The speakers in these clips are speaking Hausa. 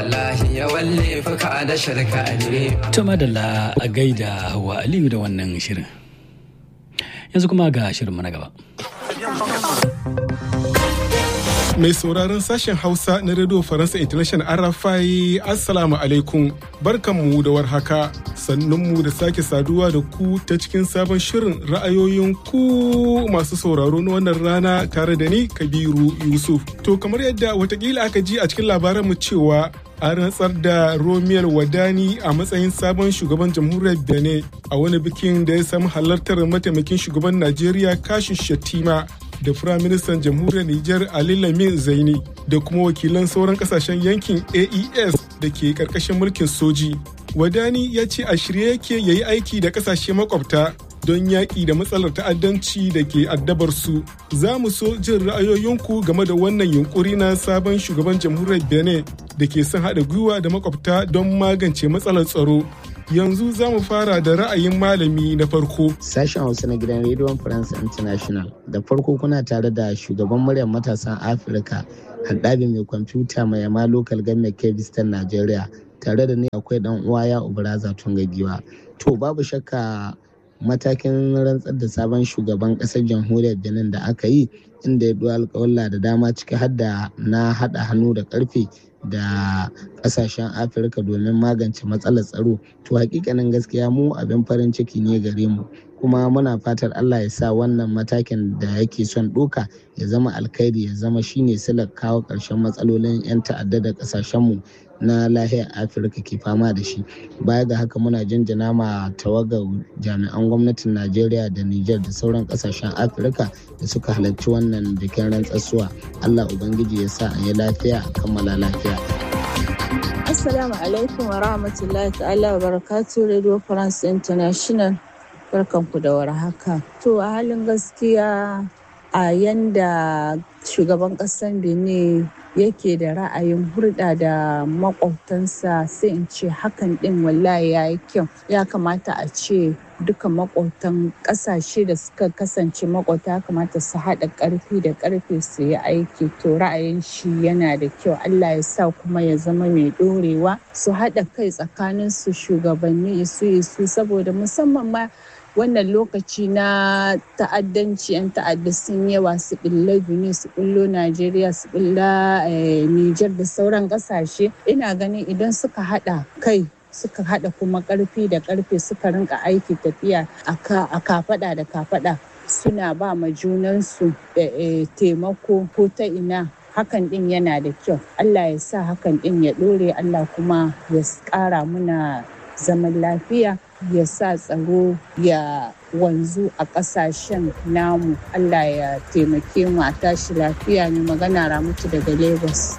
Ta madalla a gaida Hauwa Aliyu da wannan shirin. Yanzu kuma ga shirinmu na gaba. Mai sauraron sashen Hausa na Radio Faransa International RFI Assalamu alaikum barkanmu da warhaka sannunmu da sake saduwa da ku ta cikin sabon shirin ra'ayoyin ku masu sauraro na wannan rana tare da ni Kabiru Yusuf. To kamar yadda watakila aka ji a cikin labaran mu cewa an rantsar da Romiyar Wadani a matsayin sabon shugaban jamhuriyar Benin a wani bikin da ya samu halartar mataimakin shugaban Najeriya Kashin Shattima da Firaministan Jamhuriyar Nijar Ali Lamin Zaini da kuma wakilan sauran kasashen yankin AES da ke karkashin mulkin soji. Wadani ya ce a shirye yake ya yi aiki da kasashe makwabta don yaƙi da matsalar ta'addanci da ke addabar su. Za mu so jin ra'ayoyinku game da wannan yunkuri na sabon shugaban jamhuriyar Benin da ke son haɗa gwiwa da makwabta don magance matsalar tsaro. yanzu za mu fara da ra'ayin malami na farko. Sashen Hausa na gidan Radio France International da farko kuna tare da shugaban muryar matasan Afirka haɗabi mai kwamfuta mai yama local government Kebistan Najeriya tare da ni akwai dan uwa ya Ubaraza Tungagiwa. To babu shakka matakin rantsar da sabon shugaban ƙasar jamhuriyar Benin da aka yi inda ya ɗuwa alƙawalla da dama ciki har da na haɗa hannu da ƙarfe da kasashen afirka domin magance matsalar tsaro to hakikanin gaskiya mu abin farin ciki ne gare mu kuma muna fatar allah ya sa wannan matakin da yake son ɗoka ya zama alkhairi ya zama shine silar kawo ƙarshen matsalolin 'yan ta'adda da ƙasashenmu na lahiyar afirka ke fama da shi baya ga haka muna jinjina ma tawagar jami'an gwamnatin najeriya da niger da sauran kasashen afirka da suka halarci wannan bikin rantsasuwa allah ubangiji ya sa a yi lafiya a kammala lafiya assalamu alaikum wa rahmatullahi ta'ala wa barakatuh radio france international barkanku da warhaka to a halin gaskiya a yanda shugaban ƙasar benin yake da ra'ayin hulɗa da makwabtansa sai in ce hakan ɗin wallahi ya yi kyau ya kamata a ce duka makwabtan ƙasashe da suka kasance makwabta kamata su haɗa ƙarfi da ƙarfe su yi aiki to ra'ayin shi yana da kyau allah ya sa kuma ya zama mai ɗorewa su haɗa kai tsakanin su shugabanni isu isu saboda musamman ma wannan lokaci na ta'addanci 'yan ta'adda sun yawa su ɓilla Benin su ɓullo Najeriya su ɓilla Nijar da sauran ƙasashe ina ganin idan suka haɗa kai suka haɗa kuma ƙarfi da ƙarfe suka rinka aiki tafiya a kafaɗa da kafaɗa suna ba ma junansu taimako ko ta ina hakan ɗin yana da kyau Allah ya sa hakan ɗin ya ɗore Allah kuma ya ƙara muna zaman lafiya ya sa tsaro ya wanzu a ƙasashen namu Allah ya taimake mu a tashi lafiya ne magana ramutu daga Lagos.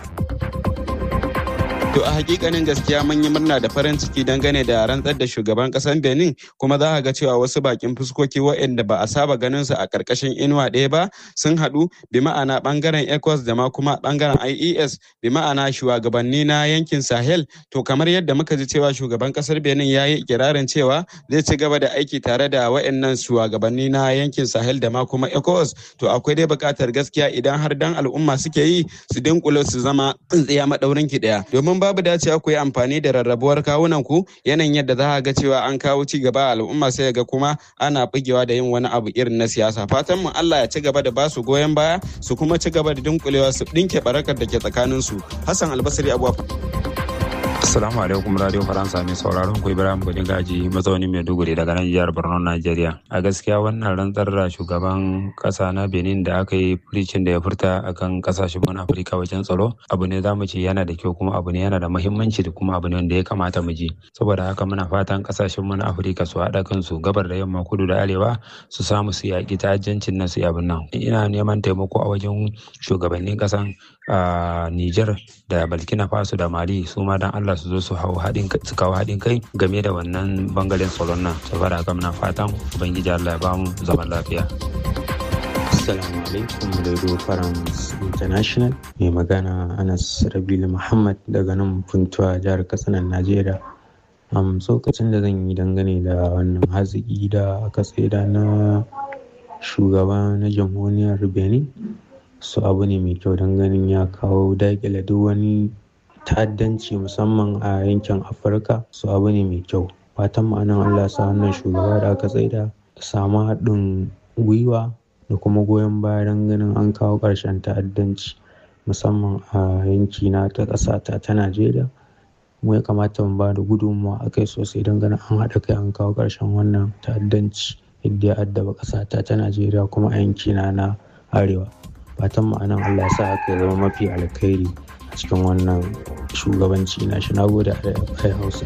To a hakikanin gaskiya mun yi murna da farin ciki dangane da rantsar da shugaban kasar Benin kuma za ga cewa wasu bakin fuskoki waɗanda ba a saba ganin su a ƙarƙashin inuwa ɗaya ba sun haɗu bi ma'ana ɓangaren ECOWAS da ma kuma ɓangaren IES bi ma'ana shugabanni na yankin Sahel to kamar yadda muka ji cewa shugaban kasar Benin ya yi ikirarin cewa zai ci gaba da aiki tare da waɗannan shugabanni na yankin Sahel da ma kuma ECOWAS to akwai dai buƙatar gaskiya idan har dan al'umma suke yi su dinkule su zama tsintsiya maɗaurin ki ɗaya domin babu dacewa ku yi amfani da rarrabuwar kawunan ku yanayin yadda za a ga cewa an kawo ci gaba al'umma sai ga kuma ana bugewa da yin wani abu irin na siyasa fatan mu Allah ya ci gaba da ba su goyon baya su kuma ci gaba da dunkulewa su dinke barakar da ke tsakanin su Hassan Albasari Abuwa Assalamu alaikum Radio Faransa mai sauraron ku Ibrahim Gudin Gaji mazaunin Maiduguri daga nan jihar Borno Najeriya. A gaskiya wannan rantsar da shugaban kasa na Benin da aka yi furicin da ya furta akan kasashen mun Afirka wajen tsaro abu ne zamu ce yana da kyau kuma abu ne yana da muhimmanci da kuma abu ne wanda ya kamata mu ji. Saboda haka muna fatan kasashen mun Afirka su haɗa kansu gabar da yamma kudu da arewa su samu su yaƙi ta'ajjancin nan su yi abin nan. Ina neman taimako a wajen shugabannin kasan a Niger da Burkina Faso da Mali su ma dan Allah su zo su hau haɗin su kawo haɗin kai game da wannan bangaren tsaron nan saboda haka muna fatan ubangiji Allah ya ba mu zaman lafiya Assalamu alaikum Radio France International mai magana Anas Rabilu Muhammad daga nan Funtuwa jihar Katsinan Najeriya. Um, tsokacin da zan yi dangane da wannan haziki da aka tsaida na shugaba na jamhuriyar Benin su abu ne mai kyau don ganin ya kawo daƙile duk wani ta'addanci musamman a yankin afirka su abu ne mai kyau fatan ma'anan allah sa wannan shugaba da aka tsaida samu haɗin gwiwa da kuma goyon baya don ganin an kawo ƙarshen ta'addanci musamman a yankina ta ƙasa ta ta najeriya mu ya kamata mu ba da gudunmawa a kai sosai don ganin an haɗa kai an kawo ƙarshen wannan ta'addanci yadda ya addaba ƙasa ta ta najeriya kuma a yankina na arewa fatan ma'anan allah sa haka ya zama mafi alkhairi a cikin wannan shugabanci na shi na gode a hausa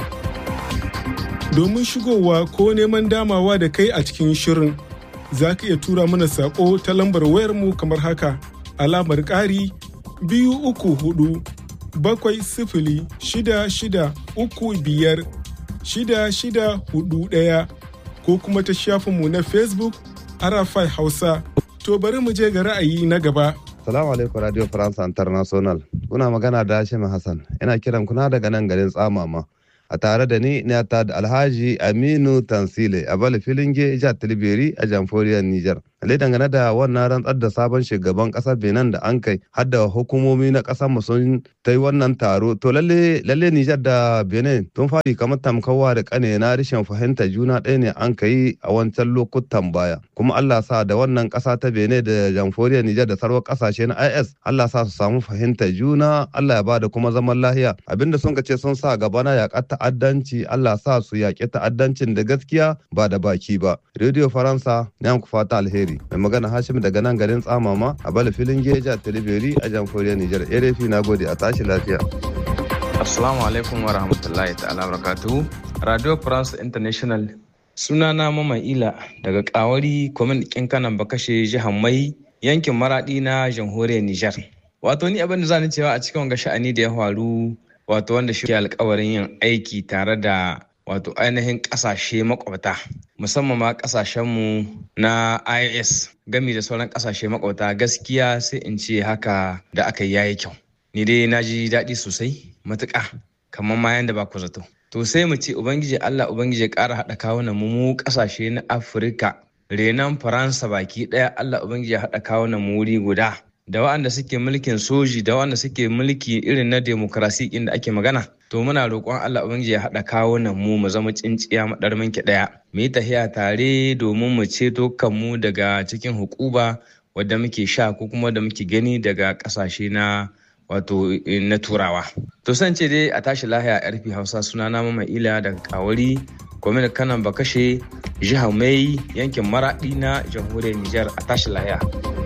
domin shigowa ko neman damawa da kai a cikin shirin za ka iya tura mana saƙo ta lambar wayarmu kamar haka alamar ƙari biyu uku hudu bakwai sifili shida shida uku biyar shida shida hudu ɗaya ko kuma ta shafinmu na facebook arafai hausa to bari mu je ga ra'ayi na gaba Salamu alaikum Radio France International. Kuna magana da Hashim Hassan. Ina kiran kuna daga nan garin Tsamama. A tare da ni ne ta da Alhaji Aminu Tansile a Bala Filinge Ija Tilberi a Jamforiyar Nijar. Lalle dangane da wannan rantsar da sabon shugaban kasar Benin da an kai har da hukumomi na kasar mu sun ta yi wannan taro to lalle lalle Nijar da Benin tun fari kamar tamkawa da kane na rashin fahimta juna ɗaya ne an kai a wancan lokutan baya kuma Allah sa da wannan ƙasa ta Benin da Jamforiyar Nijar da sarwar ƙasashe na IS Allah sa su samu fahimta juna Allah ya bada kuma zaman lahiya abinda sun ce sun sa gaba na yaƙar ta'addanci Allah sa su yaƙi ta'addancin da gaskiya ba da baki ba Radio Faransa ne ku fata alheri mai magana Hashim daga nan garin Tsamama a Bala filin Geja Tilibiri a Jamforiyar Nijar Erefi na gode a tashi lafiya. Assalamu alaikum wa rahmatullahi ta'ala barakatuhu. Radio France International sunana Mama Ila daga Kawari kwamin ɗin kanan bakashe jihar Mai yankin Maradi na jamhuriyar Nijar. Wato ni abin da zani cewa a cikin wanga sha'ani da ya faru wato wanda shi ke alkawarin yin aiki tare da wato ainihin ƙasashe makwabta musamman ma ƙasashenmu na IS gami da sauran ƙasashe makwabta gaskiya sai in ce haka da aka yi yayi kyau. Ni dai na ji daɗi sosai matuƙa kamar ma yanda ba ku zato. To sai mu ce Ubangiji Allah Ubangiji ya ƙara haɗa kawunan mu mu ƙasashe na Afirka renan Faransa baki ɗaya Allah Ubangiji ya haɗa kawunan mu wuri guda. Da waɗanda suke mulkin soji da waɗanda suke mulki irin na demokrasi inda ake magana. To muna roƙon Allah Ubangiji ya haɗa kawunan mu mu zama tsinciya maɗar minki ɗaya. Mu yi tahiya tare domin mu ceto kanmu daga cikin hukuba wadda muke sha ko kuma da muke gani daga ƙasashe na wato na turawa to san ce dai a tashi lahiya yarfi hausa suna na mama ila daga kawari gwamnati kanan bakashe jihar mai yankin maradi na jamhuriyar nijar a tashi lahiya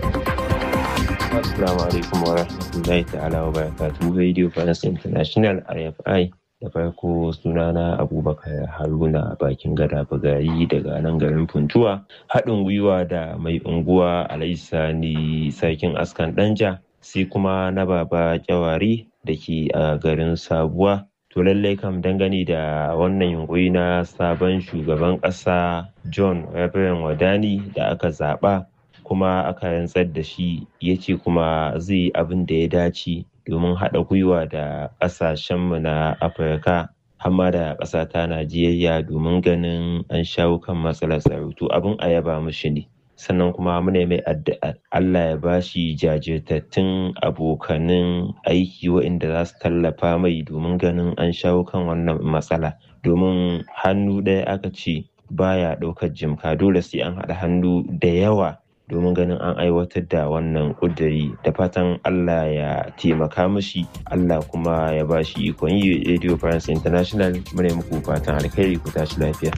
assalamu alaikum wa rahmatullahi ta'ala wa barakatuhu radio france international rfi da farko sunana abubakar haruna bakin gada bagari daga nan garin funtuwa haɗin gwiwa da mai unguwa alaisani sarkin askan danja sai kuma na baba kyawari da ke a garin sabuwa to lallai kam dangane da wannan yunkuri na sabon shugaban ƙasa john reverend wadani da aka zaɓa kuma aka rantsar da shi ya ce kuma zai yi abin da ya dace domin haɗa gwiwa da ƙasashenmu na afirka hamma da ƙasa ta najeriya domin ganin an shawo kan matsalar tsaro to abin a yaba mushi ne sannan kuma muna mai addu'a Allah ya bashi jajirtattun abokanin aiki waɗanda za su tallafa mai domin ganin an shawo kan wannan matsala domin hannu ɗaya aka ce baya ɗaukar jimka dole sai an haɗa hannu da yawa domin ganin an aiwatar da wannan ƙuduri da fatan Allah ya taimaka mashi Allah kuma ya bashi ikon yi Radio France International muna muku fatan alkhairi ku tashi lafiya.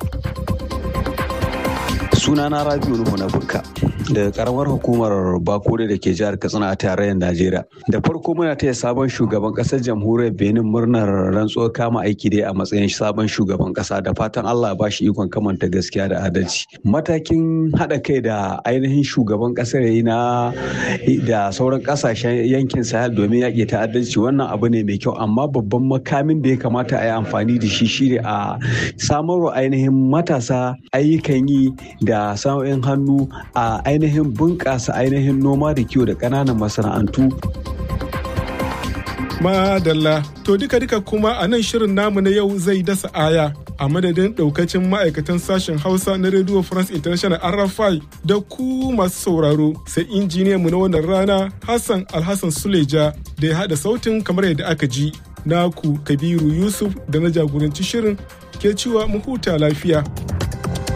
sunana rabiu nuhu na bukka daga karamar hukumar bakure da ke jihar katsina a tarayyar najeriya da farko muna taya sabon shugaban kasar jamhuriyar benin murnar rantsuwar kama aiki dai a matsayin sabon shugaban kasa da fatan allah ya bashi ikon kamanta gaskiya da adalci matakin haɗa kai da ainihin shugaban kasar yayi na da sauran kasashen yankin sahel domin yaƙi ta'addanci wannan abu ne mai kyau amma babban makamin da ya kamata a yi amfani da shi shine a samarwa ainihin matasa ayyukan yi da sana'o'in hannu a ainihin bunƙasa ainihin noma da kiwo da ƙananan masana'antu. Madalla, to duka-duka kuma a nan shirin namu na yau zai dasa aya a madadin ɗaukacin ma'aikatan sashen Hausa na Radio France International RFI da ku masu sauraro sai injiniyan mu na wannan rana Hassan Alhassan Suleja da ya haɗa sautin kamar yadda aka ji. naku kabiru yusuf da na jagoranci shirin ke cewa mu huta lafiya